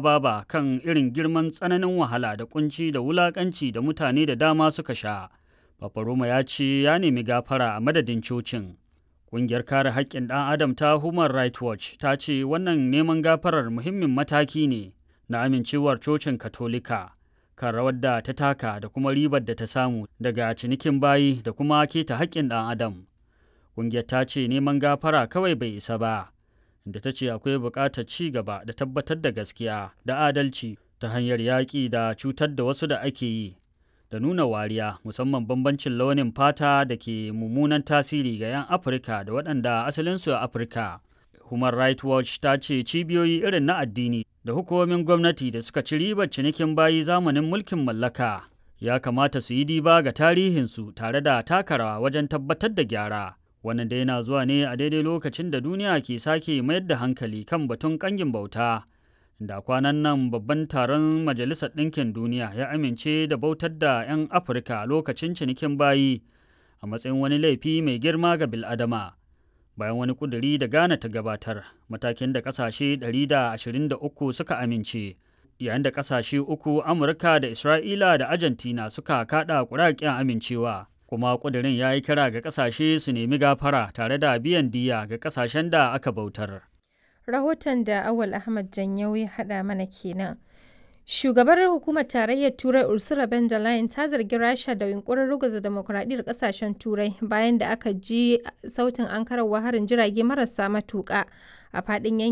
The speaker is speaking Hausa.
baba kan irin girman tsananin wahala da kunci da wulakanci da mutane da dama suka sha. Papa Roma ya ce ya nemi gafara a madadin cocin. Ƙungiyar kare haƙƙin ɗan Adam ta Human Rights Watch ta ce wannan neman gafarar muhimmin mataki ne na amincewar cocin Katolika kan rawar da ta taka da kuma ribar da ta samu daga cinikin bayi da kuma keta haƙƙin ɗan Adam. Ƙungiyar ta ce neman gafara kawai bai isa ba, da ta ce akwai buƙatar ci gaba da tabbatar da gaskiya da adalci ta hanyar yaƙi da cutar da wasu da ake yi da nuna wariya musamman bambancin launin fata da ke mummunan tasiri ga 'yan afirka da waɗanda asalinsu a afirka human rights watch ta ce cibiyoyi irin na addini da hukumomin gwamnati da suka ci ribar cinikin bayi zamanin mulkin mallaka ya kamata su yi diba ga tarihinsu tare da taka rawa wajen tabbatar da gyara wannan da yana zuwa ne a daidai lokacin da duniya ke sake mayar da hankali kan batun kangin bauta da kwanan nan babban taron majalisar ɗinkin duniya ya amince da bautar da 'yan afirka lokacin cinikin bayi a matsayin wani laifi mai girma ga biladama bayan wani kuduri da ghana ta gabatar matakin da ƙasashe 123 suka amince yayin da ƙasashe uku amurka da isra'ila da argentina suka kaɗa ƙuraƙen amincewa kuma kudirin ya yi kira ga ƙasashe su nemi gafara tare da biyan diya ga ƙasashen da aka bautar. rahoton da awal ahmad janyau ya haɗa mana kenan shugabar hukumar tarayyar turai ursula von der leyen ta zargi rasha da yunkurin ruguza demokuraɗiyyar ƙasashen turai bayan da aka ji sautin ankararwa harin jirage marasa matuƙa a faɗin yankin